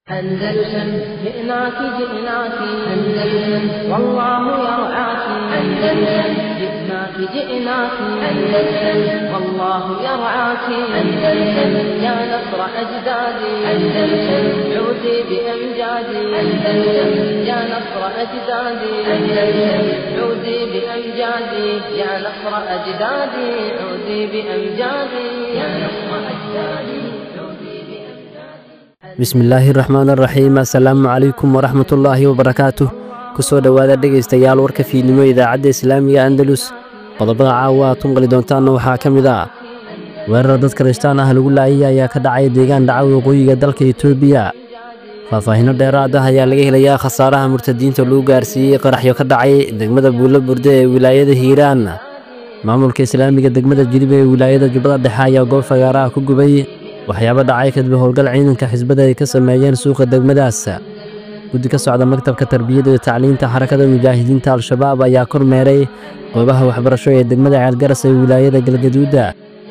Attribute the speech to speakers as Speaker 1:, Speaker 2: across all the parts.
Speaker 1: أندلسن جئناك جئناك أندلسن والله يرعاك أندلسن جئناك جئناك أندلسن والله يرعاك أندلسن يا نصر أجدادي أندلسن عودي بأمجادي أندلسن يا نصر أجدادي أندلسن عودي بأمجادي يا نصر أجدادي عودي بأمجادي يا نصر أجدادي عودي بأمجادي
Speaker 2: bismillaahi raxmaan raxiim assalaamu calaykum waraxmatullaahi wabarakaatuh kusoo dhowaada dhegaystayaal warka fiidnimo idaacadda islaamiga andalus qodobada caawa aad tunqali doontaanna waxaa ka mid ah weerar dad kirishtaan ah lagu laayay ayaa ka dhacay deegaan dhaca waqooyiga dalka etoobiya faahfaahinno dheeraad ah ayaa laga helayaa khasaaraha murtadiinta lagu gaarsiiyey qaraxyo ka dhacay degmada buulo burde ee wilaayada hiiraan maamulka islaamiga degmada jilib ee wilaayada jubbada dhexe ayaa goob fagaaraha ku gubay waxyaabo dhacay kadib howlgal ciidanka xisbada ay ka sameeyeen suuqa degmadaas guddi ka socda maktabka tarbiyadda iyo tacliinta xarakada mujaahidiinta al-shabaab ayaa kormeeray goobaha waxbarasho ee degmada ceelgaras ee wilaayada galgaduuda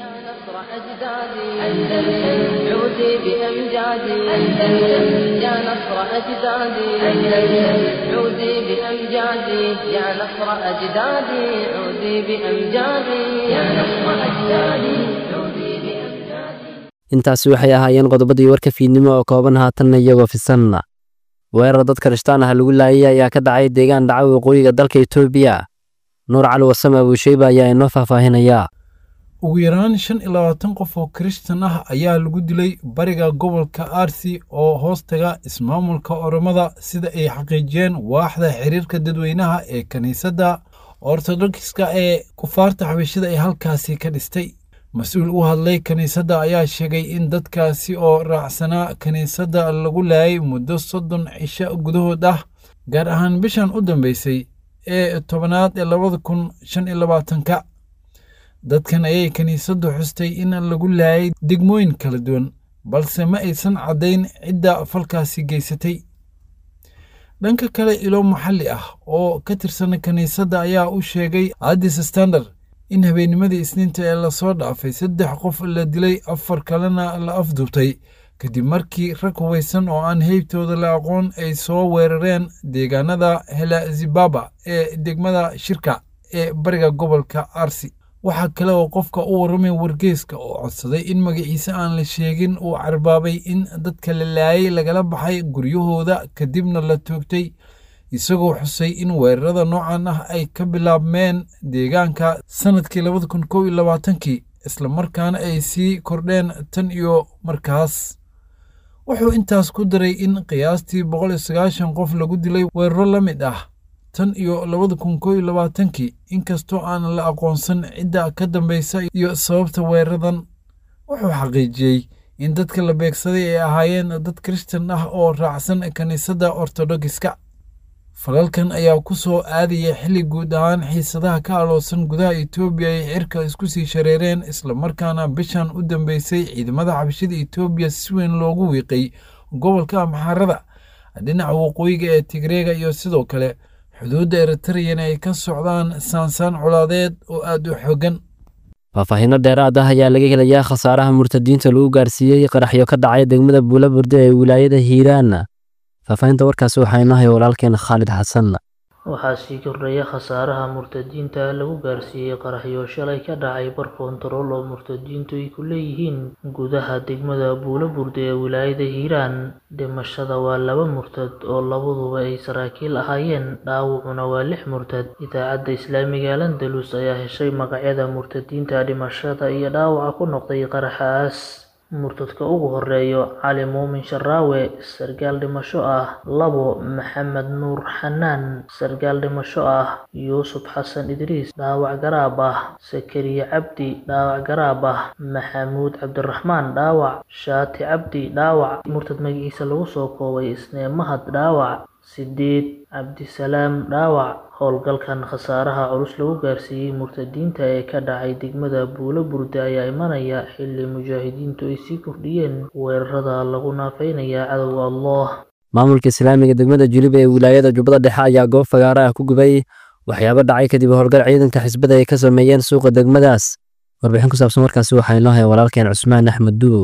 Speaker 1: يا نصر أجدادي أندلسن عودي بأمجادي يا نصر أجدادي عودي بأمجادي يا نصر أجدادي عودي بأمجادي يا نصر أجدادي عودي بأمجادي
Speaker 2: intaasi waxay ahaayeen qodobadii warka fiidnimo oo kooban haatanna iyagoo fisan weerar dad kirishtaan ah lagu laayay ayaa ka dhacay deegaan dhaca waqooyiga dalka etoobiya nuur cali wasame abuusheyba ayaa inoo faahfaahinaya
Speaker 3: ugu yaraan shan iyo labaatan qof oo kirishtan ah ayaa lagu dilay bariga gobolka arsi oo hoostaga ismaamulka oromada sida ay xaqiijiyeen waaxda xiriirka dadweynaha ee kiniisadda ortodokska ee kufaarta xabashida ee halkaasi ka dhistay mas-uul u hadlay kiniisadda ayaa sheegay in dadkaasi oo raacsanaa kiniisadda lagu laayay muddo soddon cisho gudahood ah gaar ahaan bishan u dambeysay ee tobanaad ee labada kun shan iyo labaatanka dadkan ayay kiniisaddu xustay in lagu laayay degmooyin kala duwan balse ma aysan caddayn cidda falkaasi geysatay dhanka kale ilo maxalli ah oo ka tirsan kiniisadda ayaa u sheegay addis standard in habeennimadii isniinta ee lasoo dhaafay saddex qof la dilay afar kalena la afduubtay kadib markii rag hubaysan oo aan heybtooda la aqoon ay soo weerareen deegaanada helazibaba ee degmada shirka ee bariga gobolka arsi waxaa kale oo qofka u warramay wargeeska oo codsaday in magaciise aan la sheegin uu carbaabay in dadka la laayay lagala baxay guryahooda kadibna la toogtay isagoo xusay in weerarada noocan ah ay ka bilaabmeen deegaanka sannadkii labada kun kow iyo labaatankii islamarkaana ay sii kordheen tan iyo markaas wuxuu intaas ku daray in qiyaastii boqol iyo sagaashan qof lagu dilay weeraro la mid ah tan iyo labada kun kow iyo labaatankii inkastoo aan la aqoonsan cidda ka dambaysa iyo sababta weeraradan wuxuu xaqiijiyey in dadka la beegsaday ay ahaayeen dad kirishtan ah oo raacsan kiniisadda ortodogiska falalkan ayaa ku soo aadaya xilli guud ahaan xiisadaha ka aloosan gudaha etoobiya ay cirka isku sii shareereen islamarkaana bishan u dambeysay ciidamada xabashida etoobiya si weyn loogu wiiqay gobolka amxaarada dhinaca waqooyiga ee tigreega iyo sidoo kale xuduudda eritreyan ay ka socdaan saansaan colaadeed oo aad u xooggan
Speaker 2: faahfaahinno dheeraad ah ayaa laga helayaa khasaaraha murtadiinta lagu gaarsiiyey qaraxyo ka dhacay degmada buulo burde ee wilaayada hiiraan faahfaahinta warkaasi waxaa inahay walaalkeen khaalid xasan
Speaker 4: waxaa sii kordhaya khasaaraha murtadiinta lagu gaarsiiyey qaraxyo shalay ka dhacay bar koontarool oo murtadiintu ay ku leeyihiin gudaha degmada buulo burde ee wilaayada hiiraan dhimashada waa laba murtad oo labaduba ay saraakiil ahaayeen dhaawacuna waa lix murtad idaacadda islaamiga alandalus ayaa heshay magacyada murtadiinta dhimashada iyo dhaawaca ku noqday qaraxaas murtadka ugu horeeyo cali muumin sharaawe sargaal dhimasho ah labo maxamed nuur xanaan sargaal dhimasho ah yuusuf xasan idriis dhaawac garaab ah sakariye cabdi dhaawac garaab ah maxamuud cabdiraxmaan dhaawac shaati cabdi dhaawac murtad magaciisa lagu soo koobay isnee mahad dhaawac sideed cabdisalaam dhaawac howlgalkan khasaaraha culus lagu gaarsiiyey murtadiinta ee ka dhacay degmada buulo burde ayaa imanaya xilli mujaahidiintu ay sii kordhiyeen weerarada lagu naafeynaya cadowga allah
Speaker 2: maamulka islaamiga degmada jilib ee wilaayada jubbada dhexe ayaa goob fagaara ah ku gubay waxyaabo dhacay kadib howlgal ciidanka xisbada ay ka sameeyeen suuqa degmadaas warbixin ku saabsan warkaasi waxaa inoo haya walaalkeen cusmaan axmed duuw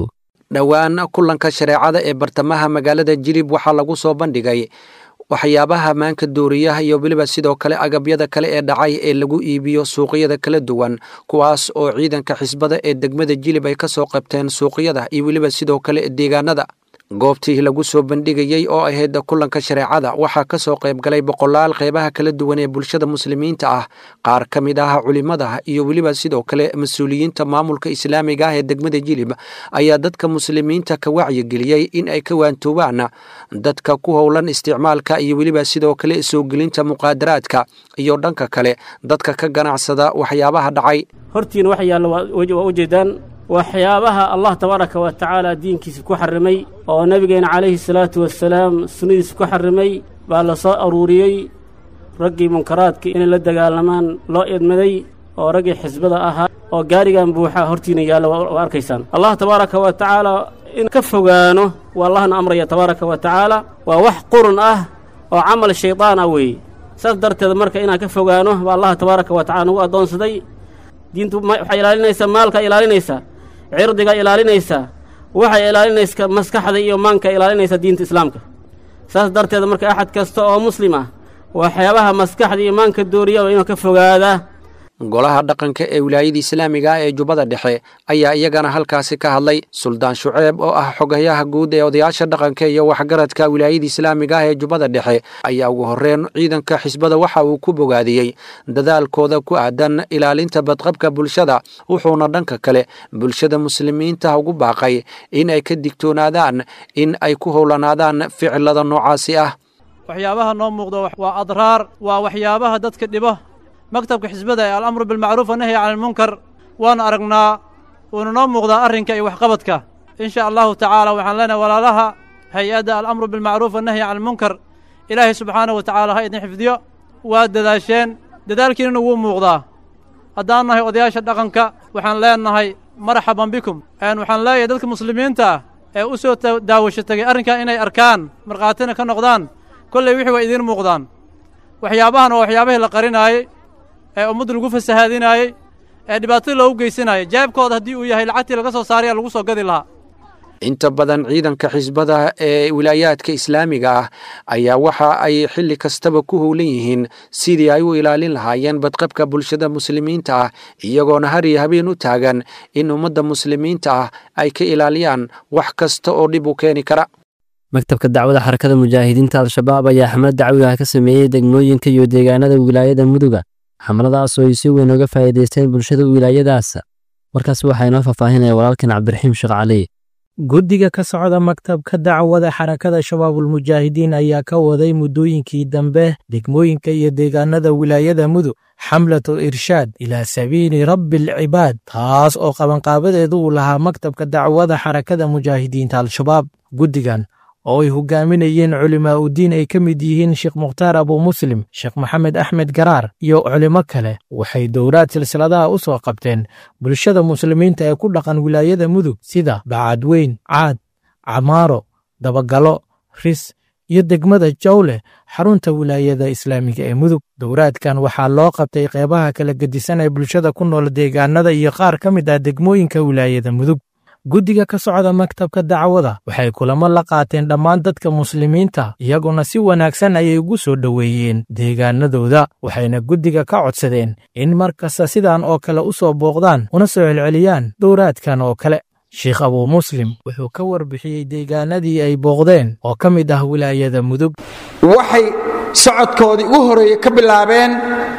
Speaker 5: dhowaan kulanka shareecada ee bartamaha magaalada jilib waxaa lagu soo bandhigay waxyaabaha maanka dooriyaha iyo weliba sidoo kale agabyada kale ee dhacay ee lagu iibiyo suuqyada kala duwan kuwaas oo ciidanka xisbada ee degmada jilib ay ka soo qabteen suuqyada iyo weliba sidoo kale deegaanada goobtii lagu soo bandhigayey oo ahayd kulanka shareecada waxaa ka soo qayb galay boqolaal qeybaha kala duwan ee bulshada muslimiinta ah qaar ka mid ah culimmada iyo weliba sidoo kale mas-uuliyiinta maamulka islaamiga ah ee degmada jilib ayaa dadka muslimiinta ka wacyigeliyey in ay ka waantoobaan dadka ku howlan isticmaalka iyo weliba sidoo kale soo gelinta muqaadaraadka iyo dhanka kale dadka ka ganacsada waxyaabaha dhacay
Speaker 6: hortiina wax yaalla waa ujeedaan waxyaabaha allah tabaaraka wa tacaala diinkiisa ku xarrimay oo nebigeena calayhi salaatu wasalaam sunnadiisa ku xarrimay baa la soo aruuriyey raggii munkaraadka inay la dagaalamaan loo idmaday oo raggii xisbada ahaa oo gaarigan buuxa hortiina yaalla waa arkaysaan allah tabaaraka wa tacaala in ka fogaano waa allahna amraya tabaaraka wa tacaala waa wax qurun ah oo camal shaydaan ah weeye saas darteed marka inaan ka fogaano baa allah tabaaraka wa tacala nagu addoonsaday diintu waxay ilaalinaysaa maalka ilaalinaysaa cirdiga ilaalinaysaa waxay ilaalinaysa maskaxda iyo maanka ilaalinaysaa diinta islaamka saas darteed marka axad kasta oo muslim ah waxyaabaha maskaxda iyo maanka dooriya waa inuu ka fogaadaa
Speaker 5: golaha dhaqanka ee wilaayada islaamiga ah ee jubbada dhexe ayaa iyagana halkaasi ka hadlay suldaan shuceeb oo ah xogayaha guud ee odayaasha dhaqanka iyo waxgaradka wilaayada islaamiga ah ee jubbada dhexe ayaa ugu horreyn ciidanka xisbada waxa uu ku bogaadiyey dadaalkooda ku aadan ilaalinta badqabka bulshada wuxuuna dhanka kale bulshada muslimiinta ugu baaqay in ay ka digtoonaadaan in ay ku howlanaadaan ficilada noocaasi ah
Speaker 7: waxyaabaha noo muuqda waa adraar waa waxyaabaha dadka dhibo maktabka xisbada ee alamru bilmacruuf wanahyi cani almunkar waanu aragnaa wuuna noo muuqdaa arrinka iyo waxqabadka in sha allahu tacaala waxaan leenahay walaalaha hay-adda alamru bilmacruuf wanahyi cani almunkar ilaahay subxaanahu wa tacaala ha idin xifdiyo waa dadaasheen dadaalkiinana wuu muuqdaa haddaan nahay odayaasha dhaqanka waxaan leenahay marxaban bikum waxaan leeyahay dadka muslimiinta ah ee u soo daawasho tegay arrinkan inay arkaan markhaatina ka noqdaan kolley wixii waa idiin muuqdaan waxyaabahan waa waxyaabahii la qarinaayey ee ummadda lagu fasahaadinaayey ee dhibaatada loogu geysanayay jaabkooda haddii uu yahay lacagtii laga soo saaraya lagu soo gadi lahaa
Speaker 5: inta badan ciidanka xisbada ee wilaayaadka islaamiga ah ayaa waxa ay xilli kastaba ku howlan yihiin sidii ay u ilaalin lahaayeen badqabka bulshada muslimiinta ah iyagoona har iyo habeen u taagan in ummadda muslimiinta ah ay ka ilaaliyaan wax kasta oo dhib u keeni kara
Speaker 2: maktabka dacwada xarakada mujaahidiinta al-shabaab ayaa xamlad dacwiga ka sameeyey degmooyinka iyo deegaanada wilaayada muduga xamladaas oo ay si weyn uga faa'iidaysteen bulshada wilaayadaas warkaas waxaa inoo faahfaahinaya walaalkan cabdiraxiim sheekh cali
Speaker 8: guddiga ka socda maktabka dacwada xarakada shabaabulmujaahidiin ayaa ka waday muddooyinkii dambe degmooyinka iyo deegaanada wilaayada mudug xamlatul irshaad ilaa sabiili rabbi alcibaad taas oo qabanqaabadeedu uu lahaa maktabka dacwada xarakada mujaahidiinta al-shabaab guddigan oo ay hogaaminayeen culimaa udiin ay ka mid yihiin sheekh mukhtaar abu muslim sheekh maxamed axmed garaar iyo culimo kale waxay dowlaad silsiladaha u soo qabteen bulshada muslimiinta ee ku dhaqan wilaayada mudug sida bacadweyn caad camaaro dabagalo ris iyo degmada jawleh xarunta wilaayada islaamiga ee mudug dowraadkan waxaa loo qabtay qeybaha kala gedisan ee bulshada ku nool deegaanada iyo qaar ka mid ah degmooyinka wilaayada mudug guddiga ka socda maktabka dacwada waxay kulamo la qaateen dhammaan dadka muslimiinta iyaguna si wanaagsan ayay ugu soo dhoweeyeen deegaanadooda waxayna guddiga ka codsadeen in mar kasta sidan oo kale u soo booqdaan una soo celceliyaan dowraadkan oo kale sheekh abuu muslim wuxuu ka warbixiyey deegaanadii ay booqdeen oo ka mid ah wilaayada mudug
Speaker 9: waxay socodkoodii ugu horreeye ka bilaabeen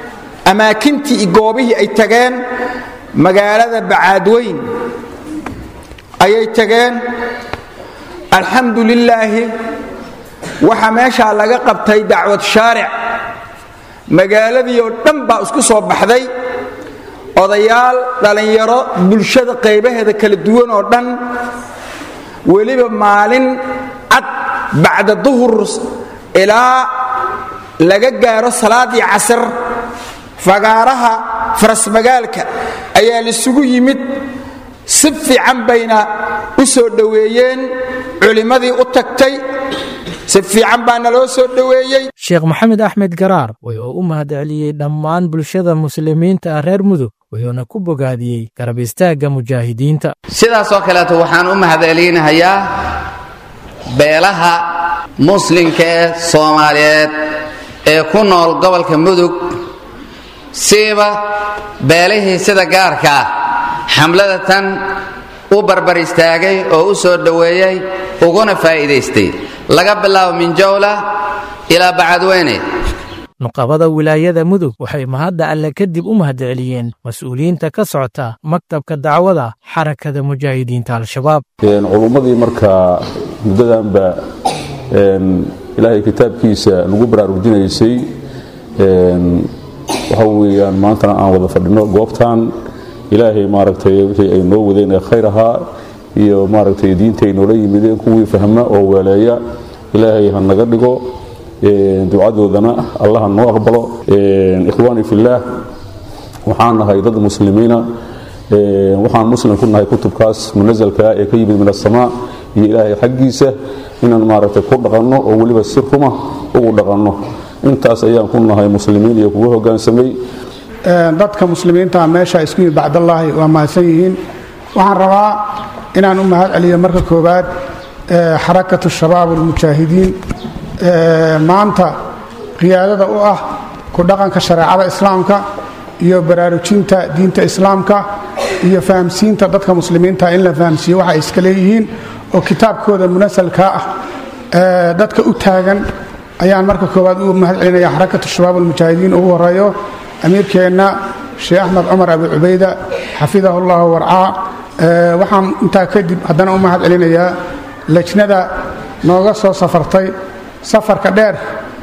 Speaker 9: amaakintii iyo goobihii ay tageen magaalada bacaadweyn ayay tageen alxamdu lilaahi waxaa meeshaa laga qabtay dacwad shaaric magaaladii oo dhan baa isku soo baxday odayaal dhallinyaro bulshada qaybaheeda kala duwan oo dhan weliba maalin cad bacda duhur ilaa laga gaaro salaaddii casar fagaaraha farasmagaalka ayaa laisugu yimid si fiican bayna u soo dhoweeyeen culimmadii u tagtay si fiican baa naloo soo dhoweeyey
Speaker 8: sheekh maxamed axmed garaar wuxuu u mahadceliyey dhammaan bulshada muslimiinta ah reer mudug wuxuuna ku bogaadiyey garab istaagga mujaahidiinta
Speaker 10: sidaas oo kaleeto waxaan u mahadcelinahayaa beelaha muslimka ee soomaaliyeed ee ku nool gobolka mudug siiba beelihii sida gaarka ah xamlada tan u barbar istaagay oo u soo dhoweeyey uguna faa'iidaystay laga bilaabo minjowla ilaa bacadweyne
Speaker 8: nuqabada wilaayada mudug waxay mahadda alle kadib u mahadceliyeen mas-uuliyiinta ka socota maktabka dacwada xarakada mujaahidiinta al-shabaab
Speaker 11: culummadii markaa muddadanba ilaahay kitaabkiisa lagu baraarujinaysay waxa weeyaan maantana aan wada fadhino goobtan ilaahay maaragtay wixii ay noo wadeen ee khayr ahaa iyo maaragtay diinta ay noola yimideen kuwii fahma oo weeleeya ilaahay ha naga dhigo ducadoodana allaha noo aqbalo ikhwaani fillaah waxaan nahay dad muslimiina waxaan muslim ku nahay kutubkaas munasalka ee ka yimid min asamaa iyo ilaahay xaggiisa inaan maaragtay ku dhaqanno oo weliba si ruma ugu dhaqanno intaas ayaan ku nahay muslimiin iyo kuga hoggaansamay
Speaker 12: dadka muslimiinta meesha isku yimid bacdallaahi waa mahadsan yihiin waxaan rabaa inaan u mahad celiyo marka koowaad xarakatu shabaab almujaahidiin maanta qiyaadada u ah ku dhaqanka shareecada islaamka iyo baraarujinta diinta islaamka iyo fahamsiinta dadka muslimiinta in la fahamsiiyo waxa ay iska leeyihiin oo kitaabkooda munasalka ah dadka u taagan ayaan marka koowaad u mahad celinaya xarakatu shabaab almujaahidiin ugu horeeyo amiirkeenna sheekh axmed cumar abi cubayda xafidahu llahu warcaa waxaan intaa kadib haddana u mahad celinayaa lejnada nooga soo safartay safarka dheer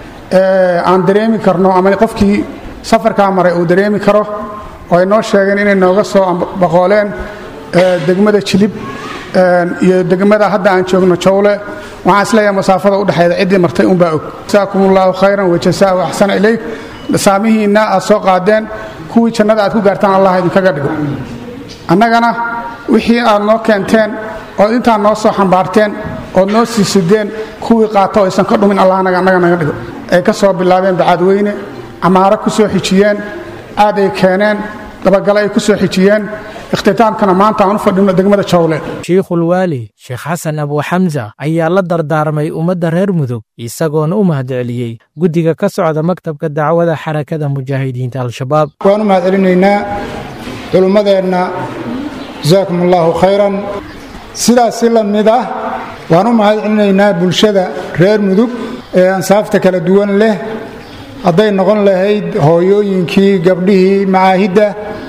Speaker 12: aan dareemi karno ama qofkii safarkaa maray uu dareemi karo oo ay noo sheegeen inay nooga soo baqooleen degmada jilib iyo degmada hadda aan joogno jawle waxaan isleeyahay masaafada udhexeeda ciddii martay unbaa og jasaakum allahu khayran wajasaahu axsana ilayk saamihiinna aad soo qaadeen kuwii jannada aad ku gaartaan allah idinkaga dhigo annagana wixii aad noo keenteen ood intaa noo soo xambaarteen ood noo sii sideen kuwii qaato aysan ka dhumin allah annaga naga dhigo ay ka soo bilaabeen bacadweyne camaaro ku soo xijiyeen aad ay keeneen dabagale ay ku soo xijiyeen ikhtitaamkana maanta aan u fadhino degmada jawle
Speaker 8: shiikhulwaali sheekh xasan abu xamsa ayaa la dardaarmay ummadda reer mudug isagoona u mahadceliyey guddiga ka socda maktabka dacwada xarakada mujaahidiinta al-shabaab
Speaker 12: waan u mahad celinaynaa culummadeenna jasaakum allaahu khayran sidaas si la mid ah waan u mahad celinaynaa bulshada reer mudug ee ansaafta kala duwan leh hadday noqon lahayd hooyooyinkii gabdhihii macaahidda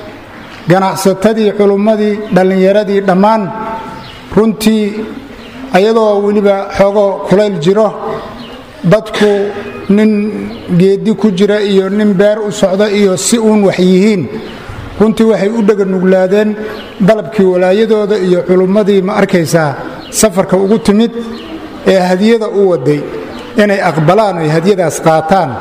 Speaker 12: ganacsatadii culummadii dhallinyaradii dhammaan runtii ayadoo weliba xoogoo kulayl jiro dadku nin geeddi ku jira iyo nin beer u socda iyo si uun wax yihiin runtii waxay u dheganuglaadeen dalabkii walaayadooda iyo culummadii ma arkaysaa safarka ugu timid ee hadiyada u waday inay aqbalaan oy hadiyadaas qaataan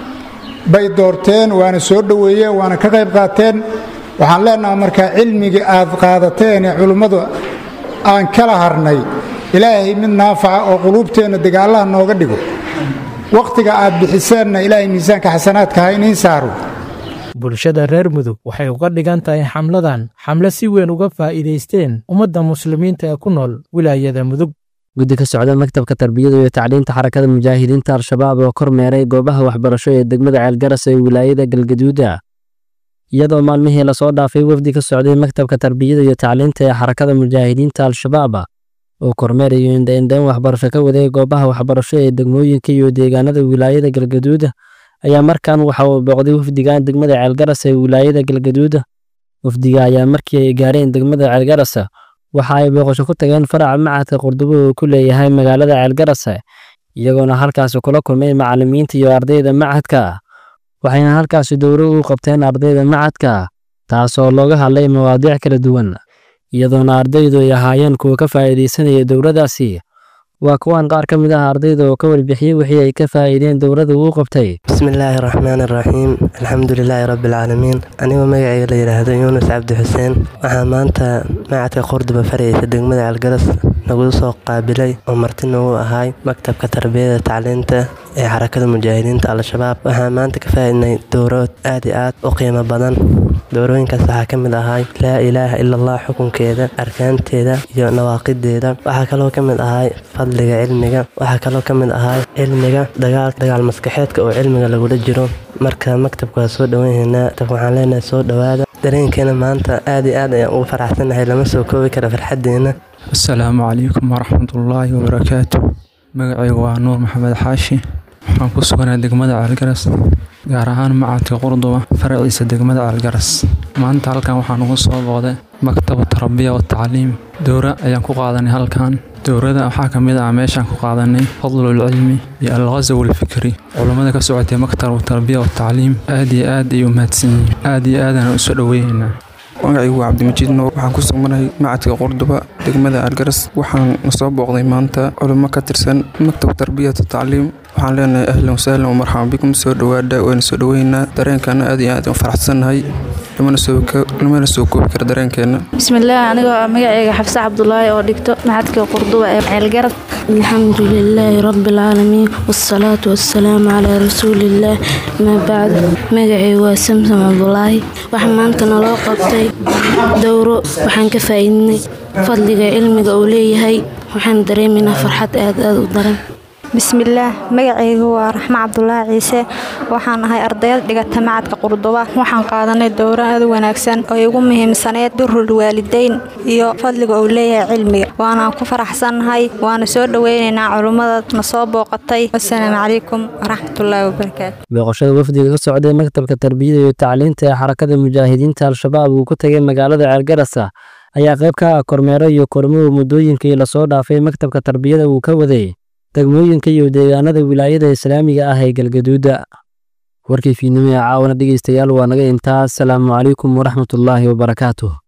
Speaker 12: bay doorteen waana soo dhoweeyeen waana ka qayb qaateen waxaan leenaha markaa cilmigii aad qaadateen ee culummadu aan kala harnay ilaahay mid naafaca oo quluubteenna dagaallaha nooga dhigo wakhtiga aad bixiseenna ilaahay miisaanka xasanaadka ha iniin saaro
Speaker 8: bulshada reer mudug waxay uga dhigan tahay xamladan xamle si weyn uga faa'iidaysteen ummadda muslimiinta ee ku nool wilaayada mudug
Speaker 2: guddi ka socda maktabka tarbiyada iyo tacliinta xarakada mujaahidiinta al-shabaab oo kormeeray goobaha waxbarasho ee degmada ceelgaras ee wilaayada galgaduuda iyadoo maalmihii lasoo dhaafay wafdi ka socday maktabka tarbiyada iyo tacliinta ee xarakada mujaahidiinta al-shabaab oo kormeerayo indhaindhayn waxbarasho ka waday goobaha waxbarasho ee degmooyinka iyo deegaanada wilaayada galgaduuda ayaa markan waxa uu booqday wafdigan degmada ceelgaras ee wilaayada galgaduuda wafdiga ayaa markii ay gaareen degmada ceelgaras waxa ay booqasho ku tageen faraca macadka qurdubo uu ku leeyahay magaalada ceelgaras iyagoona halkaasi kula kulmay macallimiinta iyo ardayda macadka waxayna halkaasi dowro u qabteen ardayda macadka taasoo looga hadlay mawaadiic kala duwan iyadoona ardaydu ay ahaayeen kuwa ka faa'iidaysanaya dowladaasi waa kuwan qaar ka mid ah ardayda oo ka warbixiyey wixii ay ka faa'iideen dowladda uu qabtay
Speaker 13: bismillaahi raxmaani raxiim alxamdulilaahi rabbilcaalamiin anigoo magacayga la yidhaahdo yuunus cabdi xuseen waxaa maanta macadka qordoba faraysa degmada calgaras nagu soo qaabilay oo marti nagu ahay maktabka tarbiyada tacliinta ee xarakada mujaahidiinta al-shabaab waxaa maanta ka faa'iidnay dowrood aad iyo aad u qiimo badan dowrooyinkaas waxaa ka mid ahay laa ilaaha ila allah xukunkeeda arkaanteeda iyo nawaaqideeda waxaa kaloo ka mid ahay fadliga cilmiga waxaa kaloo ka mid ahay cilmiga dagaal dagaal maskaxeedka oo cilmiga lagula jiro marka maktabka waa soo dhowanhaynaa waxaan leenahay soo dhowaada dareenkeena maanta aad iyo aad ayaan ugu faraxsanahay lama soo koobi kara farxadeena
Speaker 14: asalaamu calaykum waraxmatullaahi wabarakaatu magacaygu waa nuur maxamed xaashi waxaan ku suganahay degmada caalgaras gaar ahaan macadka qurduba faraciisa degmada caalgaras maanta halkan waxaan ugu soo booday maktabu tarbiya wa tacliim dowra ayaan ku qaadanay halkan dowrada waxaa ka mid ah meeshaan ku qaadanay fadlulcilmi iyo alghasaw alfikri culammada ka socotay maktabu tarbiya wa tacliim aad iyo aad ay u mahadsan yihiin aad iyo aadaan usoo dhoweynaynaa
Speaker 15: magacaygu waa cabdimajiid nuur waxaan ku sugnahay macadka qurduba degmada argaras waxaan soo booqday maanta culimo ka tirsan maktab tarbiyata tacliim waxaan leenahay ahlan wasahlan wamarxaban bikum soo dhowaada wayna soo dhoweynaa dareenkaana aad iyo aad u faraxsannahay lamana soo koobi kara dareenkeena
Speaker 16: bismillaah anigoo magacayga xabse cabdulaahi oo dhigto macadka qurduba ee ceelgarad alxamdu lilaahi rabbialcaalamiin waasalaatu wassalaamu calaa rasuuliillaah amaa bacd magacaygu waa samsam cabdulaahi waxa maanta naloo qabtay dowro waxaan ka faa'iidnay fadliga cilmiga uu leeyahay waxaan dareemaynaa farxad aad aad u daran
Speaker 17: bismillaah magacaygu waa raxmo cabdulaahi ciise waxaan ahay ardayad dhigata macadka qurduba waxaan qaadanay dowro aad u wanaagsan oo igu muhiimsaneyd birul waalideyn iyo fadliga uu leeyahay cilmiga waanaan ku faraxsannahay waana soo dhoweynaynaa culummada na soo booqatay wasalaamu calaykum waraxmatullaahi wabarakaatu
Speaker 2: booqashada wafdiga ka socday maktabka tarbiyada iyo tacliinta ee xarakada mujaahidiinta al-shabaab uu ku tegay magaalada ceelgarasa ayaa qayb ka ah kormeero iyo kormuhu muddooyinkii lasoo dhaafay maktabka tarbiyada uu ka waday degmooyinka iyo deegaanada wilaayada islaamiga ah ee galgaduuda warkii fiidnimo ee caawana dhegeystayaal waa naga intaas asalaamu calaykum waraxmatullaahi wabarakaatuh